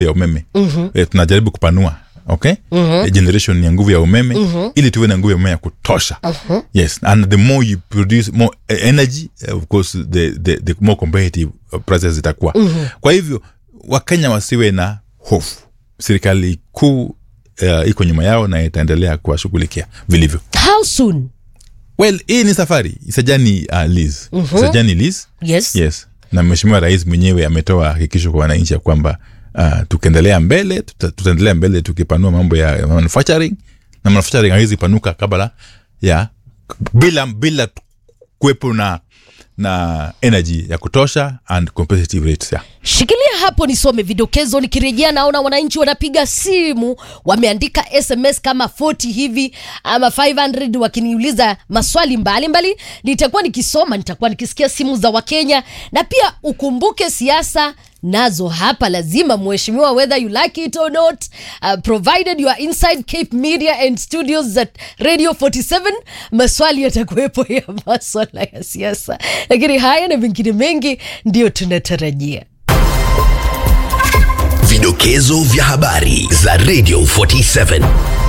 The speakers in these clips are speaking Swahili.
ya umeme mm-hmm. e, tunajaribu kupanua okay mm-hmm. e, generation ya nguvu ya umeme mm-hmm. ili tuwe na nguvu ya umeme ya kutosha mm-hmm. yes and the more you produce more uh, energy uh, of course the, the, the more competitive uh, prices zitakuwa mm-hmm. kwa hivyo wakenya wasiwe na hofu serikali kuu uh, iko nyuma yao na itaendelea kuwashughulikia vilivyo how soon well hii ni safari isajani uh, lis mm-hmm. isajani lis yes, yes na mheshimiwa rais mwenyewe ametoa hakikisho kwa wananchi ya kwamba uh, tukiendelea mbele tuta, tutaendelea mbele tukipanua mambo ya ya manufacturing na manufacturing hawezi panuka kabla ya bila bila kuwepo na na energy ya kutosha and competitive rates yeah. shikilia hapo nisome vidokezo nikirejea naona wananchi wanapiga simu wameandika sms kama 40 hivi ama 500 wakiniuliza maswali mbalimbali nitakuwa nikisoma nitakuwa nikisikia simu za wakenya na pia ukumbuke siasa nazo hapa lazima mheshimiwa whether you like it or not uh, provided you are inside cape media and studios at radio 47 maswali yatakuwepo ya maswala ya siasa lakini haya na mengine mengi ndio tunatarajia Vidokezo vya habari za Radio 47.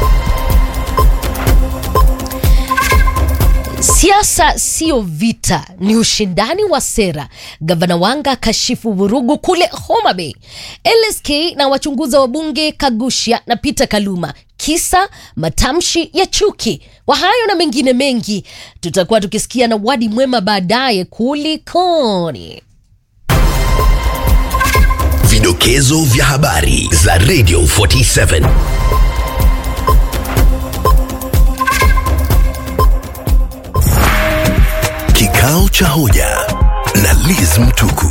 Siasa sio vita, ni ushindani wa sera. Gavana Wanga kashifu vurugu kule Homa Bay. LSK na wachunguza wa bunge Kagusha na Peter Kaluma kisa matamshi ya chuki. Kwa hayo na mengine mengi tutakuwa tukisikia na wadi mwema baadaye. Kulikoni? Vidokezo vya habari za Radio 47. Kikao cha hoja na Liz Mtuku.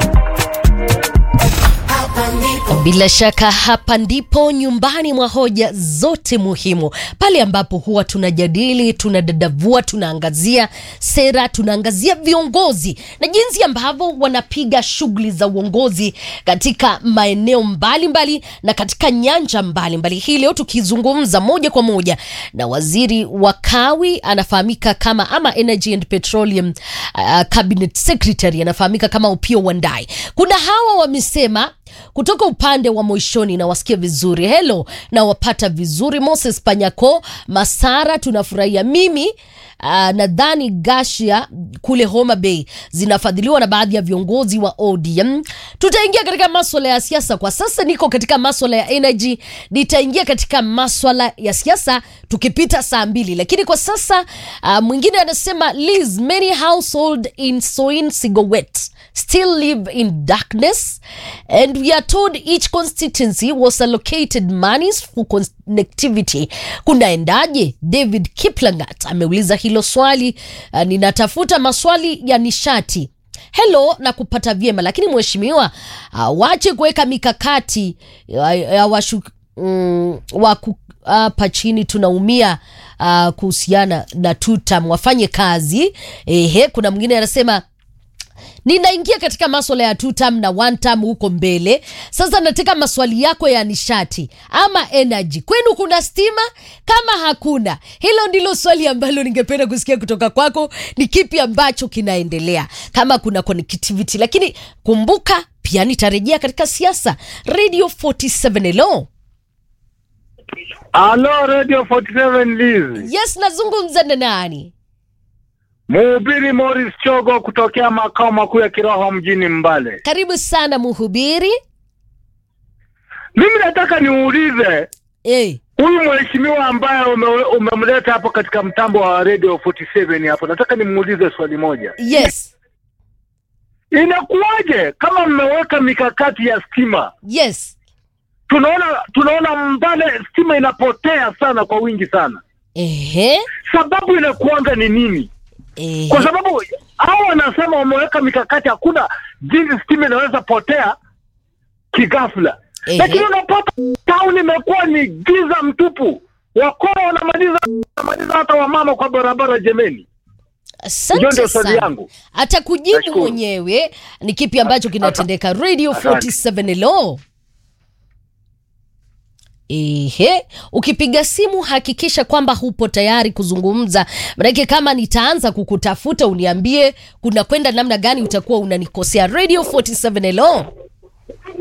Bila shaka hapa ndipo nyumbani mwa hoja zote muhimu, pale ambapo huwa tunajadili, tunadadavua, tunaangazia sera, tunaangazia viongozi na jinsi ambavyo wanapiga shughuli za uongozi katika maeneo mbalimbali mbali, na katika nyanja mbalimbali mbali. Hii leo tukizungumza moja kwa moja na waziri wa kawi anafahamika kama ama Energy and Petroleum uh, Cabinet Secretary anafahamika kama Opiyo Wandayi. Kuna hawa wamesema kutoka upande wa Moishoni na wasikia vizuri, helo na wapata vizuri. Moses Panyako Masara, tunafurahia mimi uh, nadhani Gashia kule Homa Bay zinafadhiliwa na baadhi ya viongozi wa ODM. Tutaingia katika maswala ya siasa. Kwa sasa niko katika maswala ya energy, nitaingia katika maswala ya siasa tukipita saa mbili, lakini kwa sasa uh, mwingine anasema Liz, many household in Soin Sigowet still live in darkness and we are told each constituency was allocated monies for connectivity. Kunaendaje? David Kiplangat ameuliza hilo swali. Uh, ninatafuta maswali ya nishati helo na kupata vyema, lakini mheshimiwa uh, wache kuweka mikakati ya, ya washu, mm, waku hapa chini tunaumia uh, kuhusiana na tutam wafanye kazi ehe. Kuna mwingine anasema ninaingia katika maswala ya two term na one term huko mbele. Sasa nataka maswali yako ya nishati ama energy. Kwenu kuna stima? Kama hakuna, hilo ndilo swali ambalo ningependa kusikia kutoka kwako. Ni kipi ambacho kinaendelea, kama kuna connectivity? Lakini kumbuka pia nitarejea katika siasa. Radio 47 hello. Halo Radio 47 Liz. Yes, nazungumza na nani? Mhubiri Morris Chogo kutokea makao makuu ya kiroho mjini Mbale. Karibu sana mhubiri. Mimi nataka niulize Eh, huyu mheshimiwa ambaye ume, umemleta hapo katika mtambo wa Radio 47 hapo, nataka nimuulize swali moja. yes. Inakuwaje kama mmeweka mikakati ya stima? Yes. Tunaona tunaona Mbale stima inapotea sana kwa wingi sana. Ehe. Sababu inakuanga ni nini? Ehe. kwa sababu hao wanasema wameweka mikakati, hakuna jinsi stima inaweza potea kighafla, Ehe. lakini unapata town imekuwa ni giza mtupu, wakora wanamaliza wanamaliza hata wamama kwa barabara. Jemeni, hiyo Asante ndio swali sana. yangu. Atakujibu Nashukuru. mwenyewe ni kipi ambacho kinatendeka. Radio 47 hello. Ehe, ukipiga simu hakikisha kwamba hupo tayari kuzungumza, manake kama nitaanza kukutafuta uniambie kuna kwenda namna gani, utakuwa unanikosea. Radio 47 hello.